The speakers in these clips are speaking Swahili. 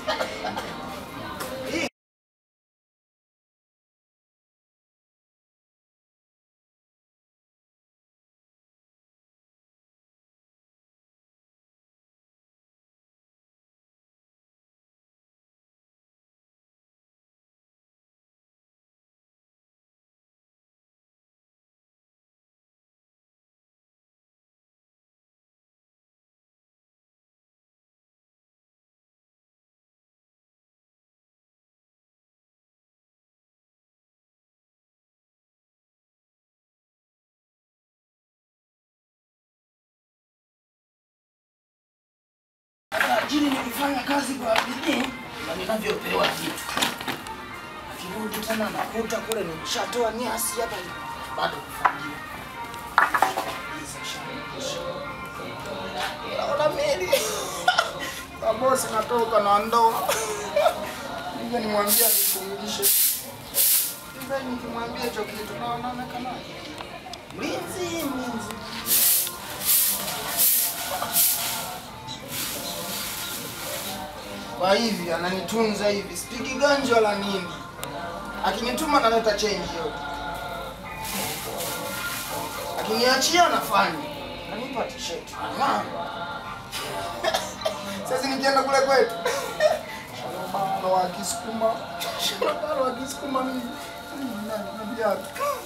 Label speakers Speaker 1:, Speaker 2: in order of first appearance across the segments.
Speaker 1: Jini nikifanya kazi kwa bidii na ninavyopewa vitu. Akirudi tena nakuta kule nimeshatoa nyasi hapa bado kufagia. Hizi shamba. Naona meli. Na bosi natoka na ndoa. Nije nimwambie nifungishe. Sasa nikimwambia hicho kitu naona kama mlinzi mlinzi. Kwa hivi ananitunza hivi, sipigi ganji wala nini. Akinituma naleta change yote, akiniachia anafanya, anipa t-shirt Ang'aa. Sasa nikienda kule kwetu shalobalo wa Kisukuma, shalobalo wa Kisukuma mimi mimi nani na viatu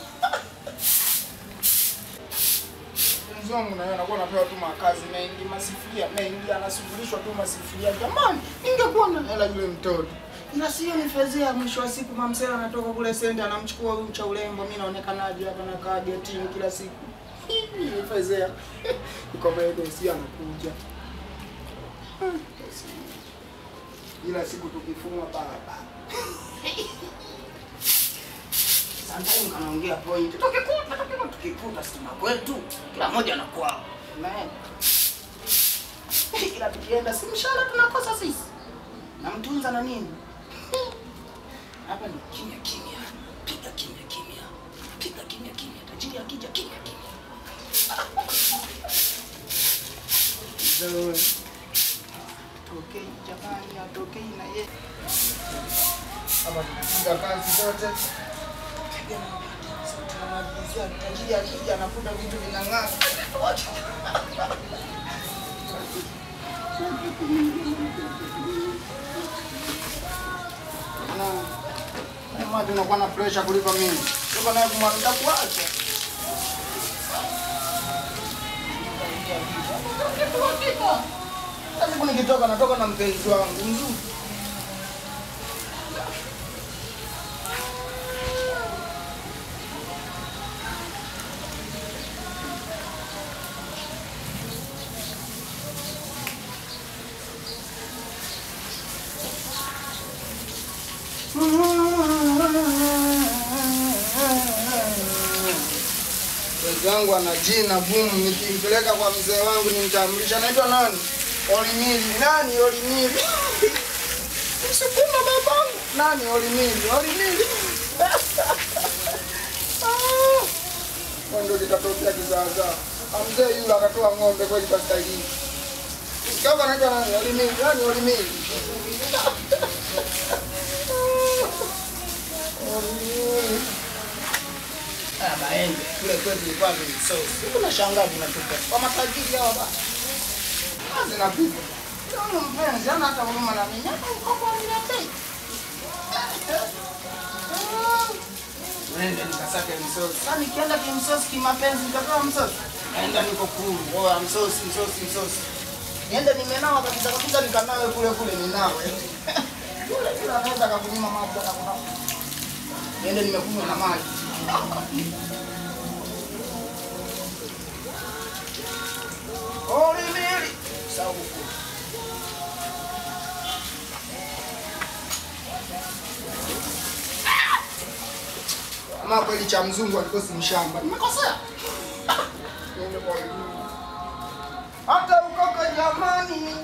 Speaker 1: mpenzi wangu naye anakuwa anapewa tu makazi mengi, masifuria mengi, anashughulishwa tu masifuria. Jamani, ningekuwa na hela yule mtoto, ila sio nifezea. Mwisho wa siku mamsela anatoka kule sende, anamchukua huyu cha urembo, mimi naonekanaje hapa na kaa getini kila siku nifezea iko mbele, si anakuja ila siku tukifumwa barabara Sometimes kanaongea point. Tukikuta tukikuta tukikuta stima kwetu. Kila mmoja na kwao. Unaenda. Ila tukienda si mshahara tunakosa sisi. Namtunza na nini? Hapa ni kimya kimya. Piga kimya kimya. Piga kimya kimya. Tajiri akija kimya kimya. Zoe. Tokei jamani, atokei na yeye. Hapa tukipiga kazi zote tunamalizia tajiri akija anakuta vitu vinang'aa. Kama tunakuwa na pressure kuliko mimi. Toka naye kumwambia kuacha. Sasa siku nikitoka natoka na mpenzi wangu mzuri. Wenzangu ana jina gumu, nikimpeleka kwa mzee wangu nimtambulisha, anaitwa nani? Olimili. Nani Olimili? Msukuma babangu. Nani Olimili? Olimili. Ah. Kwa ndio kitatokea kizaazaa. Na Mzee yule akatoa ng'ombe kweli kwa staili hii. Kama anaitwa nani? Olimili. Nani Olimili? Olimili. Haya maembe kule kwetu ilikuwa ni sosi. Kuna shangaa vinatupa. Kwa matajiri hawa bana. Kazi napita. Ndio mpenzi, hana hata huruma na mimi. Hata ukopo uniletei. Nende nikasake msosi. Sasa nikienda kimsosi kimapenzi nitapewa msosi. Naenda niko kuru. Oya msosi, msosi, msosi. Niende nimenawa kabisa kabisa nikanawe kule kule ninawe. Kule kule anaweza akakunyima maji hata kuna. Niende nimekunywa na maji. Olimili. Sawa huko. Ama kweli cha mzungu alikosi mshamba. Nimekosea. Niende kwa Olimili. Hata ukoko jamani.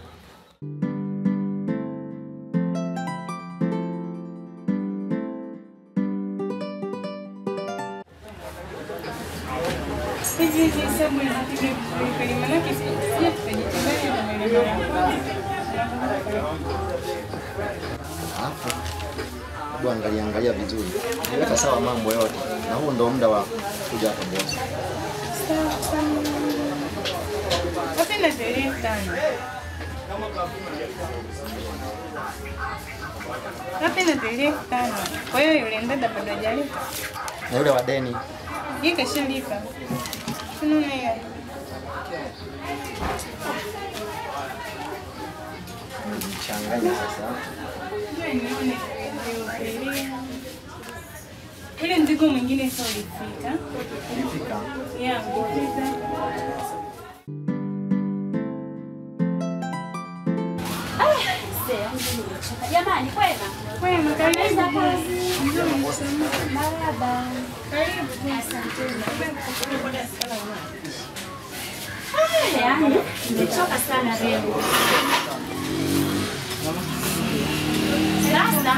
Speaker 2: Hivi hizi hesabu nizipiga vizuri kweli, maanake sija tukajitembea na maeneo ya kwanza.
Speaker 3: hebu angalia angalia vizuri, weka sawa mambo yote, na huu ndo muda wa kuja hapa bosi.
Speaker 2: Wapi na tarehe tano? Wapi na tarehe tano? Kwa hiyo yule ndada bado hajalipa.
Speaker 3: Na yule wa deni
Speaker 2: Yeye kashalipa. Tunaona hiyo.
Speaker 3: changanya sasa.
Speaker 2: Ngoja nione tarehe. Ule mzigo mwingine sasa ulifika.
Speaker 3: Ilifika
Speaker 2: Yeah, ulifika.
Speaker 4: Jamani, kwema?
Speaker 2: Kwema, karibu.
Speaker 4: Marhaba. Ah, Yaani, nimechoka sana leo. Sasa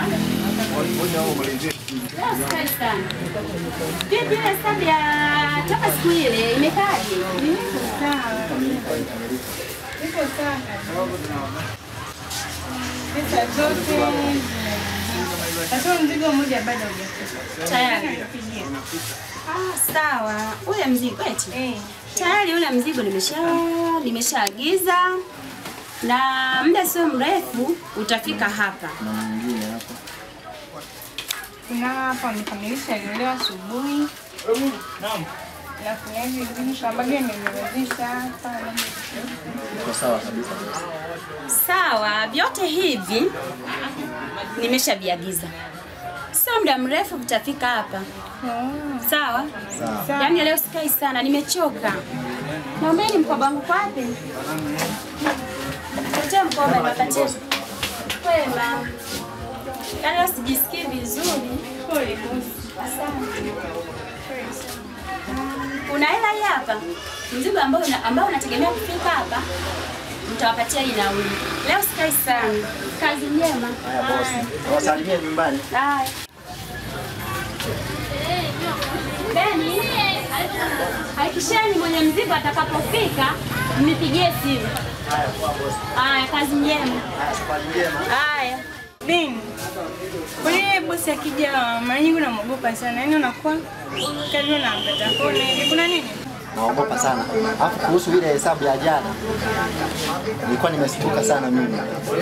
Speaker 4: leo sikali sana. Vipi ile hesabu ya toka siku ile imekaaje?
Speaker 2: Niko sawa. Niko sawa. Pesa zote Sasa mzigo mmoja bado hujafika.
Speaker 4: Tayari.
Speaker 2: Nipigie.
Speaker 4: Ah, sawa. Ule mzigo eti.
Speaker 2: Eh.
Speaker 4: Tayari ule mzigo nimesha nimeshaagiza na muda sio mrefu utafika hapa.
Speaker 3: na mwingine hapa.
Speaker 2: Kuna hapa wamekamilisha leo asubuhi. Na kuna hivi vitu ambavyo nimewezesha hapa.
Speaker 3: Iko sawa kabisa bosi.
Speaker 4: Sawa, vyote hivi nimeshaviagiza, sio muda mrefu vitafika hapa.
Speaker 2: Oh.
Speaker 4: Sawa,
Speaker 3: Sawa.
Speaker 4: yaani leo sikai sana, nimechoka. Naombeni mkoba wangu kwa wapi? Tetea mkoba niwapatie. Kwema, yaani leo sijisikii vizuri.
Speaker 2: Pole bosi.
Speaker 4: Asante. Kuna hela hii hapa, mzigo ambao una, ambao unategemea kufika hapa, mtawapatia hii nauli. Leo sikai sana. Kazi njema.
Speaker 3: Haya bosi, wasalimie nyumbani.
Speaker 4: Haya. Beni, hakikisheni mwenye mzigo atakapofika mnipigie simu.
Speaker 3: Haya kwa bosi.
Speaker 4: Haya, kazi njema.
Speaker 3: Haya safari njema.
Speaker 4: Haya.
Speaker 2: Bin. Ule bosi akija mara nyingi unamwogopa sana. Yaani unakuwa karibu na mpata kona hivi. Kuna nini?
Speaker 3: Naogopa sana. Alafu kuhusu ile hesabu ya jana, nilikuwa nimestuka sana mimi.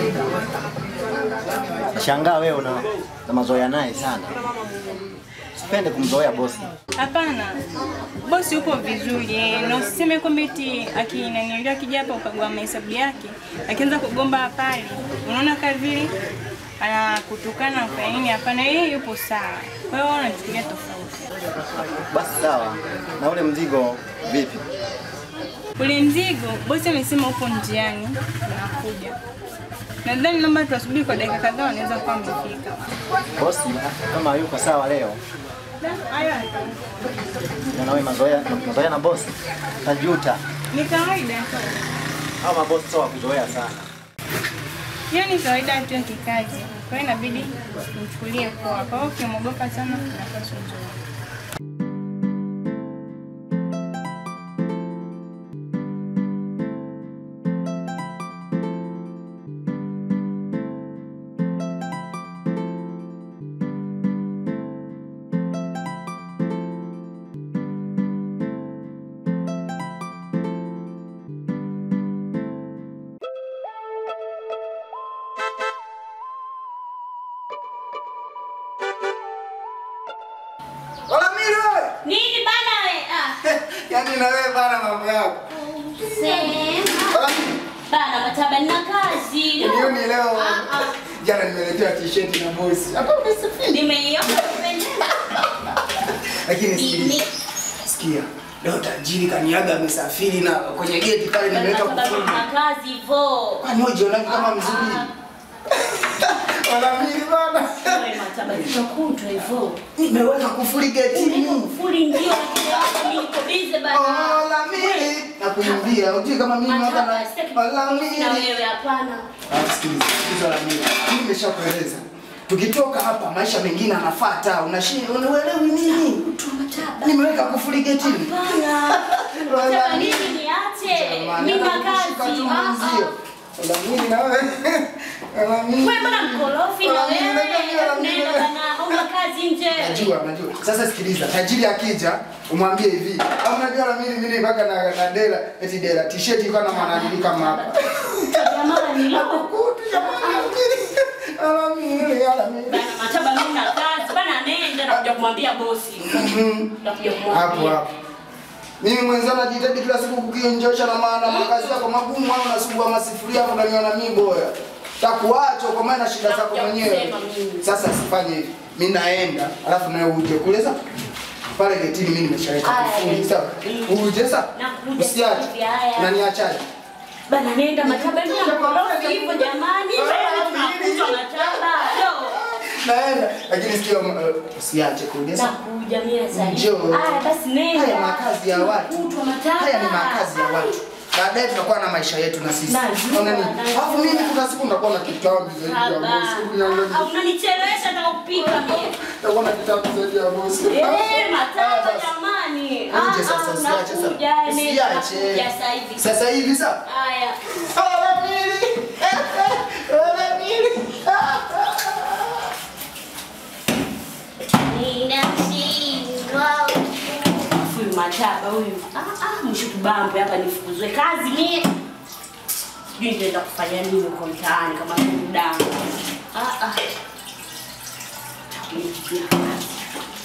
Speaker 3: Nashangaa wewe una na mazoea naye sana. Sipende kumzoea bosi.
Speaker 2: Hapana. Bosi upo vizuri eh, na usiseme kwamba eti akinaniambia akija hapa ukagua mahesabu yake, akianza kugomba pale, unaona kama vile anakutukana kwa nini? Hapana, yeye yupo sawa. Kwa hiyo unachukulia tofauti.
Speaker 3: Basi sawa. Na ule mzigo vipi?
Speaker 2: Ule mzigo bosi amesema upo njiani unakuja. Nadhani naomba tuwasubiri kwa dakika kadhaa, wanaweza kuwa wamefika.
Speaker 3: Bosi kama yuko sawa leo,
Speaker 2: Haya,
Speaker 3: na wewe mazoea mazoea na bosi. Tajuta.
Speaker 2: ni kawaida tu.
Speaker 3: Hao mabosi sio wa kuzoea sana.
Speaker 2: Hiyo ni kawaida tu ya kikazi, kwa hiyo inabidi mchukulie poa. Kwa hiyo ukimwogopa sana, unapaswa uzoe.
Speaker 1: Wala mimi wewe.
Speaker 4: Nini bana we? Ah,
Speaker 1: Yaani na wewe bana mambo yako.
Speaker 4: sema.
Speaker 1: Wala mimi.
Speaker 4: Bana mataba nina kazi.
Speaker 1: Nioni leo.
Speaker 4: Ah, ah.
Speaker 1: Jana nimeletewa t-shirt na bosi. Hapa umesifia.
Speaker 4: Nimeiona nimependeza.
Speaker 1: Lakini
Speaker 4: Ni-
Speaker 1: sikiliza. Sikia. Leo tajiri kaniaga amesafiri na kwenye geti pale nimeweka
Speaker 4: Mataba
Speaker 1: kufuli.
Speaker 4: nina kazi hivyo.
Speaker 1: Kwani wewe jionani kama mzuri? Wala mimi bana.
Speaker 4: Wewe mataba nitakutwa hivyo.
Speaker 1: Nimeweka kufuli getini.
Speaker 4: Kufuli ndio lakini hapo mimi niko busy bana.
Speaker 1: Wala mimi. Nakuimbia. Unajui kama mimi hapa
Speaker 4: Mataba
Speaker 1: na
Speaker 4: sitaki
Speaker 1: wala
Speaker 4: kukuruhusu na
Speaker 1: mimi.
Speaker 4: wewe hapana.
Speaker 1: Ah, sikiliza, sikiliza la mimi. Mimi nimeshakueleza. Tukitoka hapa maisha mengine anafuata. Unashinda unaelewi nini?
Speaker 4: Tu mataba.
Speaker 1: Nimeweka kufuli getini.
Speaker 4: Hapana.
Speaker 1: Wala
Speaker 4: Mataba
Speaker 1: mimi.
Speaker 4: nini niache?
Speaker 1: Jamani,
Speaker 4: Mimi na
Speaker 1: hata kukushika
Speaker 4: kazi.
Speaker 1: tu
Speaker 4: Ah,
Speaker 1: mwenzio.
Speaker 4: ah.
Speaker 1: Wala mimi na wewe. Wala mimi.
Speaker 4: Wewe bwana mkorofi na
Speaker 1: Wala mimi,
Speaker 4: wewe.
Speaker 1: wala mimi, wala mimi.
Speaker 4: Nenda bana.
Speaker 5: nje.
Speaker 1: Najua, najua. Sasa sikiliza, tajiri akija umwambie hivi. Au unajua na mimi mimi mpaka na na dela, eti dela t-shirt iko na manani kama hapa.
Speaker 5: Jamani, leo
Speaker 1: Kukuti jamani. Alamiri, alamiri.
Speaker 5: bana mataba mimi na kazi. Bana nenda na kuja kumwambia bosi. Nakuja
Speaker 1: Hapo
Speaker 5: kumwambia.
Speaker 1: hapo. Mimi mwenzangu najitahidi kila siku kukienjosha na maana makazi yako magumu au nasugua masifuria hapo unaniona mimi boya. Takuacha kwa maana shida zako
Speaker 5: Nakuja
Speaker 1: mwenyewe.
Speaker 5: kusema mimi.
Speaker 1: Sasa sifanye hivi. Mimi naenda, alafu nawe uje kule sasa. Pale getini mimi nimeshaweka
Speaker 5: Aya,
Speaker 1: kufuli
Speaker 5: eh.
Speaker 1: sawa. Uje sasa.
Speaker 5: Nakuja
Speaker 1: Usiache.
Speaker 5: hivi, haya.
Speaker 1: Unaniachaje?
Speaker 5: Bana nenda mataba mimi mkorofi hivyo jamani. Bana tunakutwa mataba. Yo.
Speaker 1: Naenda. Lakini sikio uh, usiache kule sasa.
Speaker 5: Nakuja mimi sasa.
Speaker 1: Njoo.
Speaker 5: Haya basi nenda.
Speaker 1: Haya makazi ya watu.
Speaker 5: Kutwa mataba.
Speaker 1: Haya ni makazi ya watu. Baadaye tunakuwa na maisha yetu na sisi.
Speaker 5: Najua,
Speaker 1: Unaona nini?
Speaker 5: najua.
Speaker 1: Alafu mimi kuna siku nitakuwa na kitabu zaidi ya
Speaker 5: Haba.
Speaker 1: bosi. Uniangalie.
Speaker 5: Ah, Unanichelewesha nataka kupika mimi.
Speaker 1: Nitakuwa na kitabu zaidi ya bosi.
Speaker 5: Eh,
Speaker 1: Haya
Speaker 5: mataba
Speaker 1: basi.
Speaker 5: jamani.
Speaker 1: Uje sasa, usiache sasa.
Speaker 5: unakuja, nenda,
Speaker 1: Usiache.
Speaker 5: nakuja sasa hivi.
Speaker 1: Sasa hivi sasa.
Speaker 5: Haya.
Speaker 1: Alamiri. Alamiri.
Speaker 5: Huyu mataba huyu. Ah ah, mwisho tubambe hapa nifukuzwe kazi mimi. Sijui nitaenda kufanya nini huko mtaani kama burudani. Ah ah. Takuja kazi.